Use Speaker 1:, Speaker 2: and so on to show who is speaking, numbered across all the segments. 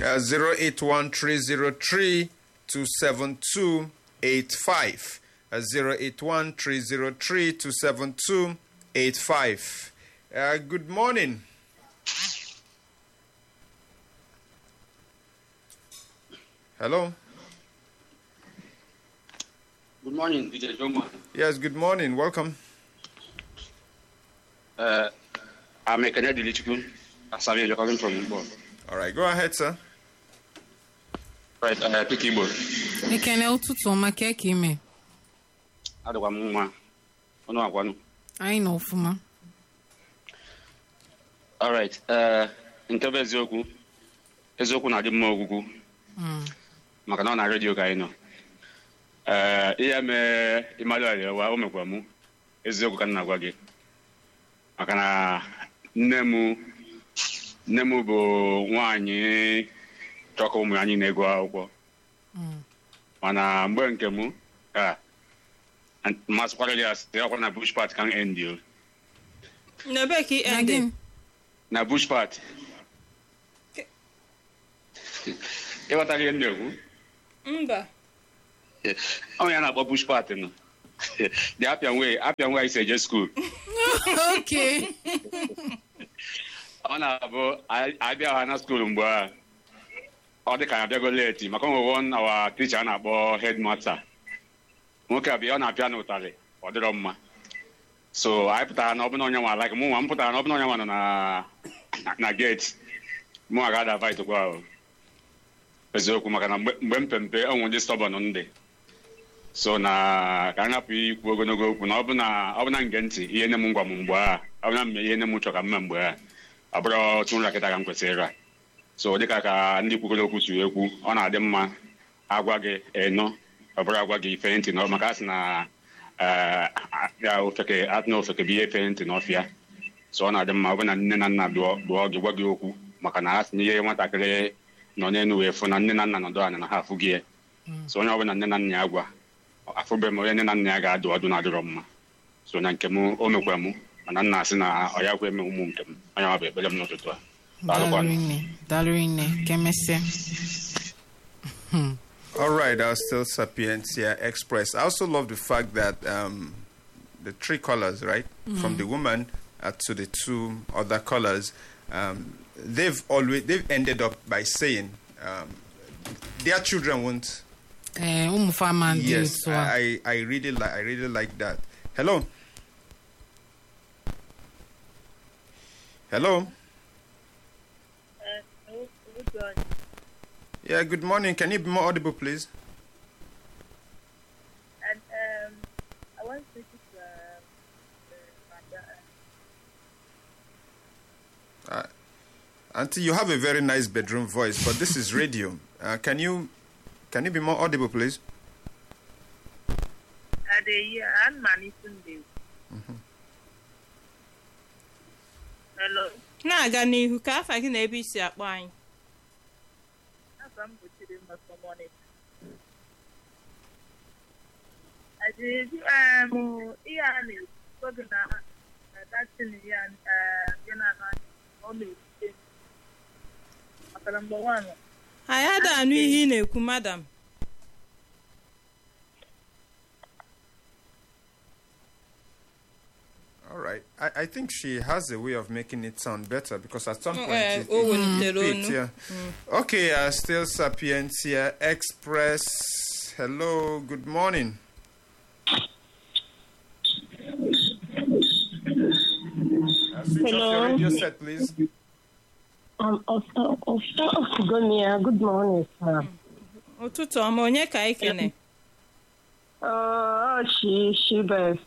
Speaker 1: Uh, 08130327285. Uh, 08130327285. Uh, good morning. Hello.
Speaker 2: Good morning, DJ Joma.
Speaker 1: Yes, good morning. Welcome.
Speaker 2: Uh, I'm a Canadian Lichikun. Asami, you're coming from Igbo.
Speaker 1: All right, go ahead, sir.
Speaker 2: Right, uh, pick Igbo.
Speaker 3: ekene ụtụtụ ọma ka eke ime
Speaker 2: Adịkwa m nwa. Ọnụ agwanụ.
Speaker 3: anyị nọ ọfụma
Speaker 2: All right, uh, nke bụ eziokwu. Eziokwu na-adị mma ogwugwu. Maka na ọ na redio ka anyị nọ. Uh, ihe mee Emmanuel Ewa, o mekwa mụ. Eziokwu ka m na-agwa gị. Maka na nne m nne m bụ nwaanyị chọkọ ụmụ ya anyị na-ego akwụkwọ. mana mgbe nke m ka mmasịkwara ya site ọkwa na bush part kan end o
Speaker 4: n'ebe ka ị
Speaker 3: na
Speaker 4: ende
Speaker 3: gịnị
Speaker 2: na bush part ịghọtara ihe m na-ekwu
Speaker 4: mba
Speaker 2: ọ ya na-akpọ bush part nọ the appian way appian way si eje skuul
Speaker 3: oke
Speaker 2: ọ na-abụ anyị- abịa ha na skuul mgbe a ọ dị ka ya abịago leti maka onwe one awa ticha a na-akpọ headmaster nwoke abịa ọ na-apịa n'ụtarị ọ dịrọ mma so anyị pụtara na ọbụna onye nwa like mụ nwa m pụtara na ọbụna onye nwa nọ na na gate mụ nwa ga-ada fight kwa ahụ eziokwu maka na mgbe mgbe m pempe onwe ndị stọbọn ndị so na ka a hapụ ikwu ogologo okwu na ọbụna ọbụna nge ntị ihe nne m ngwa m mgbe a ọbụna mme ihe nne m chọrọ ka mme mgbe a ọ bụrụ otu nra kịta ka m kwesịrị ịra so dịka ka ndị kwugoro okwu si ekwu ọ na-adị mma agwa gị eno ọ bụrụ agwa gị ife ntị n'ọ- maka a sị na eh, ya ofeke atụ na ofeke bụ ihe efe ntị n'ọfịa so ọ na-adị mma ọ bụ na nne na nna dụọ dụọ gị gwa gị okwu maka na a sị na ihe nwatakịrị nọ n'elu wee fụ na nne na nna nọdụ anya na ha afụ gị ya so onye ọbụla nne na nna ya gwa afụbeghị m onye nne na nna ya ga-adụ ọdụ na-adịrọ mma so na nke m o mekwa m mana nna asị na ọ ya kwe eme ụmụ nke m onye ọ bụ ekpere m n'ụtụtụ a Daalụkwanụ.
Speaker 3: dalụrụ nne dalụrụ nne ka emesịa
Speaker 1: All right, I'll still Sapientia Express. I also love the fact that um, the three colors, right, from the woman uh, to the two other colors, um, they've always they've ended up by saying um, their children won't.
Speaker 3: ee ụmụ fama ndị
Speaker 1: Yes,
Speaker 3: otu a
Speaker 1: I I really like I really like that. Hello. Hello. Yeah. Good morning. Can you be more audible, please?
Speaker 5: And um, I want to speak to um, uh, Manda.
Speaker 1: Auntie, you have a very nice bedroom voice, but this is radio. Uh, can you can you be more audible, please?
Speaker 5: Uh, the and Mani Sunday. Hello.
Speaker 4: na-aga n'ihu ka afa gị na ebe isi akpọ anyị
Speaker 5: Afọ m bụ Chidimma from Onitsha. Adịghị um ihe a na-ekwu oge na na datin ya uh, ya na na ọ na-ekute maka na mgbe nwaanyị
Speaker 4: anyị ada anụ ihe ị na-ekwu madam
Speaker 1: All right. I, I think she has a way of making it sound better because at some point
Speaker 4: Eh,
Speaker 1: it,
Speaker 4: o
Speaker 1: it
Speaker 4: welitere
Speaker 1: fits,
Speaker 4: onu.
Speaker 1: yeah. Okay, uh, still Sapientia Express. Hello, good morning. Uh, switch off your
Speaker 6: Hello.
Speaker 1: radio set, please.
Speaker 6: Um, Ofta Ofugomia, good morning, sir.
Speaker 4: ụtụtụ ọma onye ka anyị kene
Speaker 6: Uh, she, she best.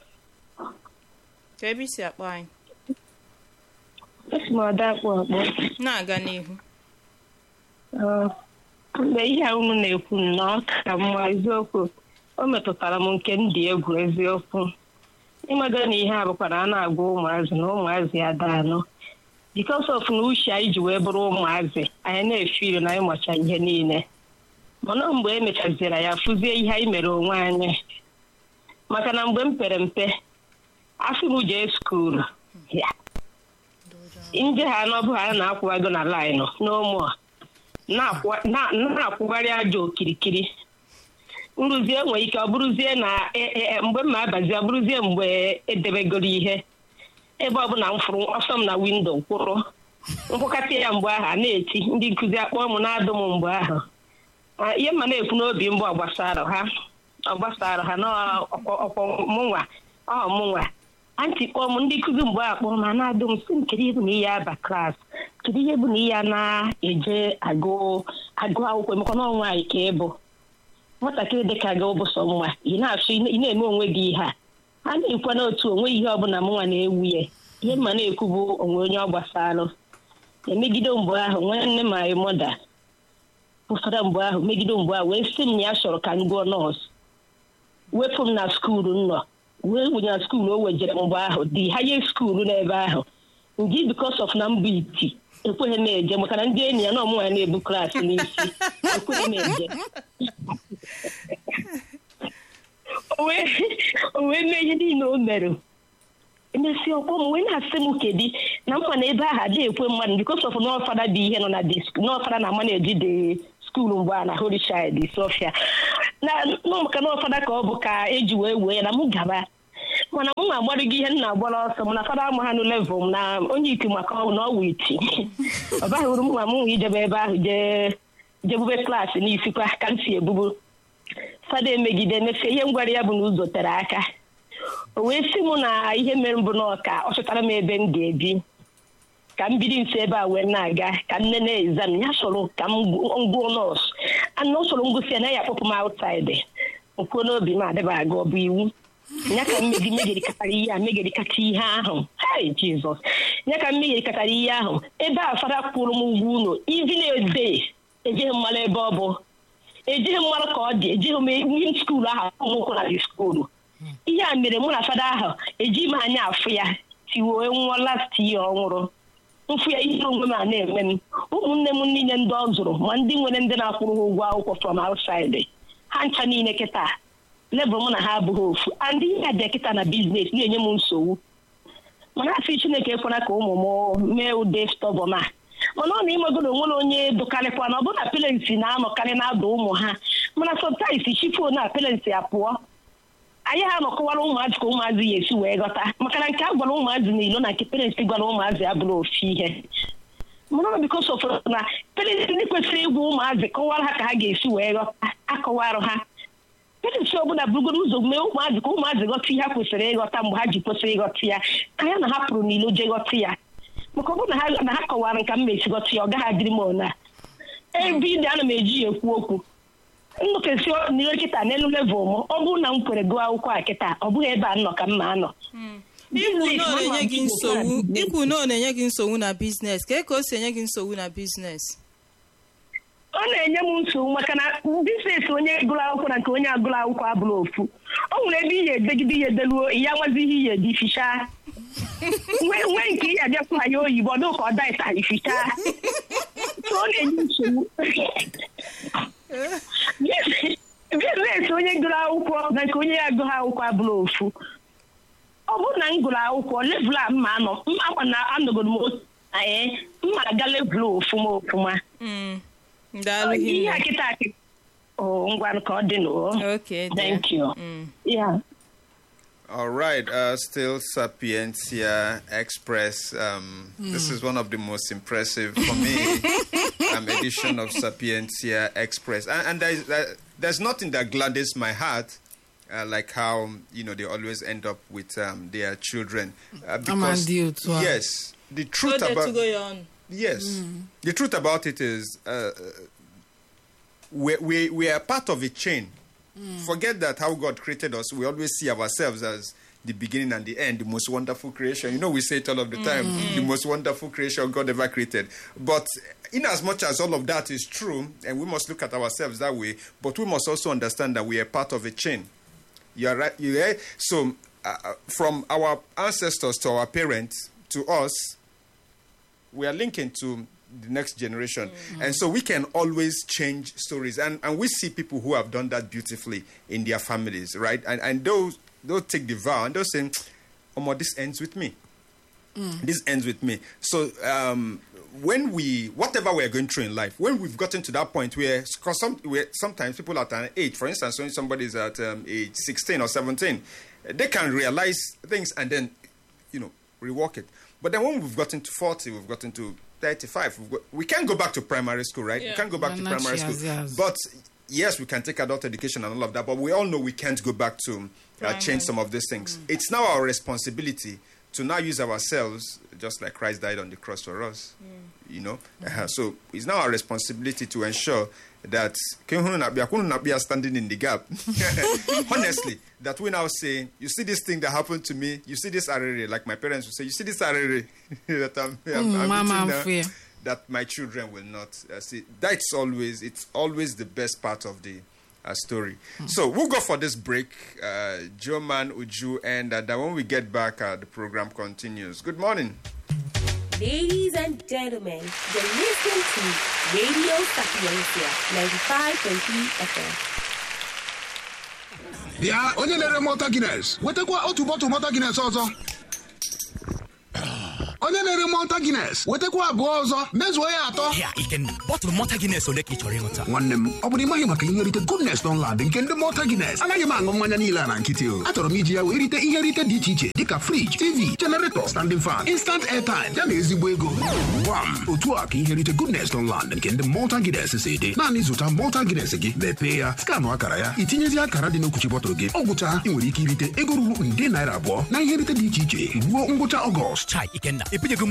Speaker 4: ka ebe isi akpọ anyị
Speaker 6: Esi m ada akpụ akpọ.
Speaker 4: na-aga n'ihu
Speaker 6: Uh, mgbe ihe a unu na-ekwu na ọ ka mma eziokwu o metụtara m nke m dị egwu eziokwu ịmado na ihe a bụkwara a na-agwa ụmụazị na ụmụazị ada anọ because of na uche anyị ji wee bụrụ ụmụazị anyị na-efe iri na anyị macha ihe niile mana mgbe e mechaziri ya fụzie ihe anyị mere onwe anyị maka na mgbe m pere mpe afọ m jee skuulu ya nje ha n'ọbụ ha na-akwụwago na laịnụ n'ụmụ a na-akwụ- na- na-akwụgharị aja okirikiri nrụzie nwere ike ọ bụrụzie na e- e- e- mgbe mma abazi ọ bụrụzie mgbe edebegoro ihe ebe ọbụla m fụrụ ọsọ m na windo kwụrụ nkwụkọta ya mgbe ahụ a na-eti ndị nkụzi akpọọ m na-adụ m mgbe ahụ Ah, ihe mma na-ekwu n'obi mbụ ọgbasara ha ọgbasara ha n'ọkwọ mụnwa ọ mụnwa antị kpọọ m ndị nkụzi mgbe a kpọọ m a na-adụ m sị m kedu ihe bụ na ihe aba klas kedu ihe bụ na ihe a na-eje agụ agụ akwụkwọ emekọ na nwaanyị ka ịbụ nwatakịrị dịka gị ụbụsọ nwa ị na-achọ ị na-eme onwe gị ihe a a na-ekwu n'otu onwe ihe ọbụla m nwa na-ewu ya ihe mma na-ekwu bụ onwe onye ọ gbasalụ emegide mgbe ahụ nwanne m anyị mọda ụfọdụ mgbe ahụ megide mgbe ahụ wee sị m na ya chọrọ ka m gụọ nọọsụ wepụ m na skuulu m nọ wee wụnye na skuulu o wejere mgbe ahụ dị haye skuulu n'ebe ahụ ndị bikos of na mbụ iti ekweghị m eje maka na ndị enyi ya na ọmụnwa ya na-ebu klaasị n'isi ekweghị m eje o wee o wee mee ihe niile o mere emesi ọkpọ m wee na-asị m kedi na mma na ebe ahụ adịghị ekwe mmadụ bikos of n'ọfada dị ihe nọ na dị n'ọfada na ama na-eji dị skuulu mgbe a na holy child sofia na nọ maka n'ọfada ka ọ bụ ka eji wee wee ya na m gaba mana m ma agbarịgo ihe m na-agbara ọsọ m na fada ama ha nụ level m na onye iti maka ọ na ọwụ iti ọ baghị uru m ma m nwe ijebe ebe ahụ jee jebube klaasị n'isikwa ka m si ebubu fada emegide mefie ihe m gwara ya bụ na ụzọ tere aka o wee sị m na ihe mere mbụ n'ọka ọ chọtara m ebe m ga-ebi ka m biri nso ebe a wee na-aga ka nne na-ezam ya chọrọ ka m gụọ nọọsụ ana ọ chọrọ ngụsị ya na ya akpọpụ m aụtaịdị nkwuo n'obi m adịba aga ọ bụ iwu ya ka m megi megerikatara ihe a megerikata ihe ahụ hai jizọs ya ka m megerikatara ihe ahụ ebe a fada kwụrụ m ụgwọ ụlọ ivi na-ede ejeghị mmalụ ebe ọ bụ ejighị mmanụ ka ọ dị ejighị m ihe skuulu ahụ ụmụnkwụ na dị skuulu ihe a mere mụ na fada ahụ ejighị m anya afụ ya tiwee nwa last year ọ nwụrụ mfụ ya ihe onwe m a na-eme m ụmụnne m niile ndị ọ zụrụ ma ndị nwere ndị na-akwụrụ ha ụgwọ akwụkwọ from outside ha ncha niile kịta lebụl mụ na ha abụghị ofu and ihe a dị kịta na biznes na-enye m nsogbu mana afọ chineke ekwela ka ụmụ m mee ụdị stọbọm a mana ọ na ịmagoro onwere onye dụkarịkwa na ọ bụrụ na pelensi na-anọkarị na-ada ụmụ ha mana sọtaisi chifo na pelensi apụọ anyị ha nọkọwara ụmụazị ka ụmụazị ya esi wee ghọta maka na nke a gwara ụmụazị n'ilo na nke pelensi gwara ụmụazị abụrụ ofu ihe mana ọ bikos of na pelensi ndị kwesịrị ịgwa ụmụazị kọwara ha ka ha ga-esi wee ghọta akọwarụ ha pelensi ọbụla bụrụgoro ụzọ mee ụmụazị ka ụmụazị ghọta ihe ha kwesịrị ịghọta mgbe ha ji kwesịrị ịghọta ya ka ya na ha pụrụ n'ilo jee ghọta ya maka ọ bụrụ na ha na ha kọwara nka m mesi ghọta ya ọ gaghị adịrị m ona ebe ide ana m eji ya ekwu okwu nnukesi n'ihe kịta n'elu level m ọ bụrụ na m kwere gụọ akwụkwọ a kịta ọ bụghị ebe a nọ ka m ma anọ
Speaker 4: ikwu na ọ na-enye gị nsogbu ikwu na ọ na-enye gị nsogbu na biznes ka ka o si enye gị nsogbu na biznes
Speaker 6: ọ na-enye m nsogbu maka na biznes onye gụrụ akwụkwọ na nke onye agụrụ akwụkwọ abụrụ ofu o nwere ebe ihe edegide ihe deluo ya nwazi ihe ihe dị fichaa nwee nke ihe abịakwa ya oyibo ọ dịka ọ daịta ifichaa ọ na-enye nsogbu biznes onye gụrụ akwụkwọ na nke onye ya agụghị akwụkwọ abụrụ ofu ọ bụrụ na m gụrụ akwụkwọ levụl a mma anọ mma na anọgoro m otu ee mma aga levụl ofuma ofuma
Speaker 4: daalụ
Speaker 6: ihe a
Speaker 4: hinne
Speaker 6: kịta akị oh ngwa ka ọ dị n'o
Speaker 4: okay dear.
Speaker 6: thank you
Speaker 4: Mm.
Speaker 6: yeah
Speaker 1: All right, uh, still Sapientia Express. Um, This is one of the most impressive for me um, edition of Sapientia Express, and, and there's, uh, there's nothing that gladdens my heart. Uh, like how you know they always end up with um, their children uh, because
Speaker 3: Amadi Otua.
Speaker 1: yes the
Speaker 4: Go
Speaker 1: truth
Speaker 4: there to
Speaker 1: about
Speaker 4: go your own.
Speaker 1: Yes. The truth about it is, uh, we, we, we are part of a chain. Forget that how God created us. We always see ourselves as the beginning and the end, the most wonderful creation. You know, we say it all of the time the most wonderful creation God ever created. But in as much as all of that is true, and we must look at ourselves that way, but we must also understand that we are part of a chain. You are right. You are, so, uh, uh, from our ancestors to our parents to us, we are linking to the next generation. And so we can always change stories. And, and we see people who have done that beautifully in their families, right? And, and those, they'll take the vow and they'll say, oh, this ends with me. This ends with me. So um, when we, whatever we're going through in life, when we've gotten to that point where, because some, where sometimes people at an age, for instance, when somebody is at um, age 16 or 17, they can realize things and then, you know, rework it. But then when we've gotten to 40, we've gotten to 35, we've got, we can't go back to primary school, right? We can't go back to
Speaker 3: Well, not
Speaker 1: primary
Speaker 3: yes,
Speaker 1: school.
Speaker 3: yes.
Speaker 1: But yes, we can take adult education and all of that, but we all know we can't go back to uh, change some of these things. It's now our responsibility to now use ourselves, just like Christ died on the cross for us. You know, uh so it's now our responsibility to ensure that we are standing in the gap. Honestly, that we now say, you see this thing that happened to me, you see this array, like my parents would say, you see this array that I'm, I'm,
Speaker 3: Mm,
Speaker 1: I'm
Speaker 3: mama,
Speaker 1: eating
Speaker 3: I'm
Speaker 1: now,
Speaker 3: fear.
Speaker 1: that my children will not uh, see. That's always it's always the best part of the uh, story. So we'll go for this break, uh, Joe Man Uju, and uh, then when we get back, uh, the program continues. Good morning.
Speaker 7: Ladies and gentlemen, you're listening to Radio Sapiencia 95.3 FM.
Speaker 8: bịa onye na-ere mọta gines wetakwa otu bọtụ mọta gines ọzọ onye na-ere mọta gines wetakwa abụọ ọzọ mezuo ya atọ
Speaker 9: Ya, Ikenna, bọtụlụ mọta Guinness ole ka ị chọrọ ịṅụta?
Speaker 8: nwanne m ọ bụrụ ịmaghị maka ihe nrite goodness Dunlad nke ndị mọta gines anaghị m aṅụ mmanya niile a na nkịtị o achọrọ m iji ya wee rite ihe nrite dị iche iche dịka friji tv generator standing fan instant airtime ya na ezigbo ego gwam otu a ka ihe nrite goodness Dunlad nke ndị mọta gines si dị naanị zụta mọta gines gị mepee ya skanụ akara ya itinyezi akara dị n'okwuchi bọtụlụ gị ọ gwụcha ị nwere ike irite ego ruru nde naira abụọ na ihe nrite dị iche iche ruo ngwụcha ọgọst
Speaker 9: Chai, Ikenna, ebinyego m